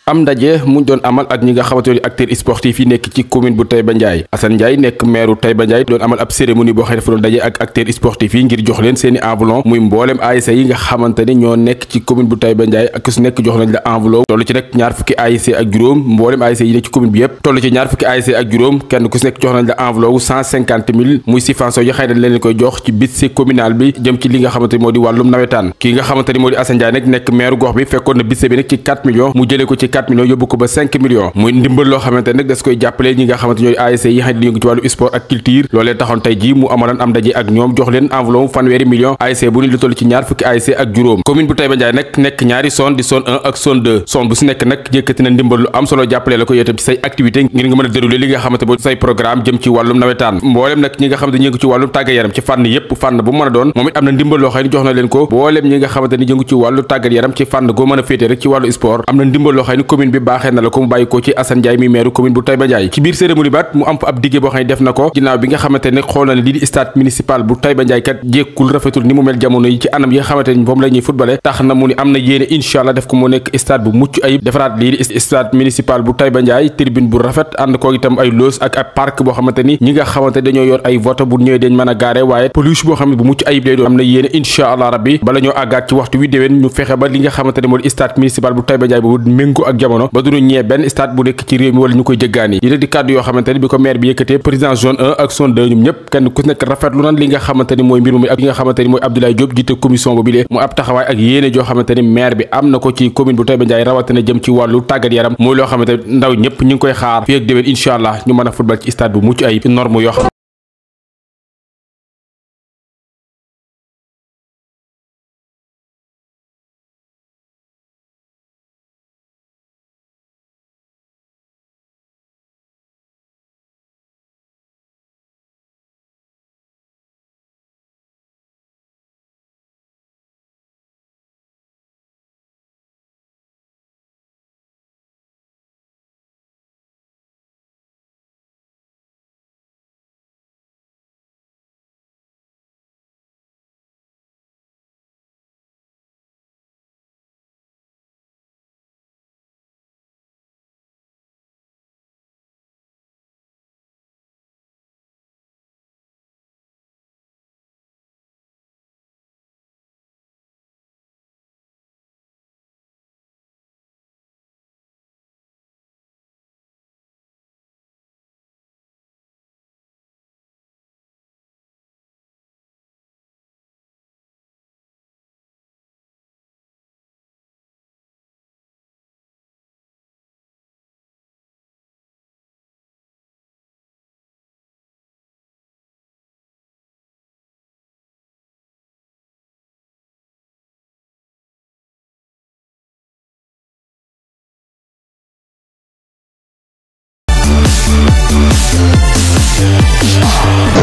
am ndaje mu doon amal ak ñi nga xamante ne acteurs sportifs yi nekk ci commune bu Taïba Ndiaye Assane Ndiaye nekk maire Taïba Ndiaye doon amal ab cérémonie boo xam ne dafa doon daje ak acteurs sportifs yi ngir jox leen seeni enveloppe muy mboolem ASC yi nga xamante ne ñoo nekk ci commune bu Taïba Ndiaye ak su nekk jox nañ la enveloppe toll ci nag ñaar fukki ASC ak juróom mboolem ASC yi nekk ci commune bi yëpp toll ci ñaar fukki ASC ak juróom kenn ku si nekk jox nañ la enveloppe cent cinquante mille muy subvention yi xëy na leen koy jox ci budget communal bi jëm ci li nga xamante ni moo di wàllum nawetaan kii nga xamante ni moo di Assane Ndiaye nag nekk maire gox bi fekkoon na budget bi nag ci 4 millions mu jëlee ko ci 4 millions yóbbu ko ba 5 millions muy ndimbal loo xamante nag das koy jàppale ñi nga xamante ñooy ASC yi xam ne di yëngu ci wàllu sport ak culture loolee taxoon tey ji mu amalan am daje ak ñoom jox leen enveloppe fanweeri millions ASC bu ni lu toll ci ñaar fukki ASC ak juróom commune bu Taïba Ndiaye nag nekk ñaari zone di zone 1 ak zone 2 zone bu si nekk nag yëkkati na ndimbal lu am solo jàppale la ko yow tam ci say activité ngir nga mën a dérouler li nga xamante moo say programme jëm ci wàllum nawetaan mboolem nag ñi nga xamante ni yëngu ci wàllum tàggat yaram ci fànn yépp fànn bu mën a doon moom it am na ndimbal loo xam ne jox na leen ko mboolem ñi nga xamante ni yëngu ci wàllu tàggat yaram ci fànn goo mën a féete rek ci wàllu sport am na ndimbal loo xam ne commune bi baaxee na la ko mu bàyyi ko ci Assane Ndiaye mi maire commune bu Taïba Ndiaye ci biir cérémonie baat mu am fa ab diggé boo xam ne def na ko ginnaaw bi nga xamante ne xool na ne lii di stade municipal bu Taïba Ndiaye kat jékkul rafetul ni mu mel jamono yi ci anam yi nga xamante ni moom la ñuy footballé tax na mu ni am na yéene incha allah def ko mu nekk stade bu mucc ayib defaraat lii di stade municipal bu Taïba Ndiaye tribune bu rafet ànd ko itam ay loos ak ab parc boo xamante ni ñi nga xamante dañoo yor ay vote bu ñëwee dañ mën a gaare waaye pelouse boo xam ne bu mucc ayib lay doon am na yéene incha allah rabbi bala ñoo àggaat ci waxtu wi déwén ñu fexe ba li nga xamante ne moo di stade municipal bu Taïba Ndiaye boobu méngoo ak jamono ba duñu ñee benn stade bu nekk ci réew mi wala ñu koy jëggaani yi di kàddu yoo xamante ni bi ko maire bi yëkkatee président zone 1 ak zone 2 ñoom ñëpp kenn ku nekk rafetlu nan li nga xamante ni mooy mbir mi ak li nga xamante ni mooy Abdoulaye Diop jiite commission boobu lee mu ab taxawaay ak yéene joo xamante ni maire bi am na ko ci commune bu Taïba Ndiaye rawatina jëm ci wàllu tàggat yaram mooy loo xamante ndaw ñëpp ñu ngi koy xaar fii ak déwén incha allah ñu mën a football ci stade bu mucc ayib norme yoo xam Thank you.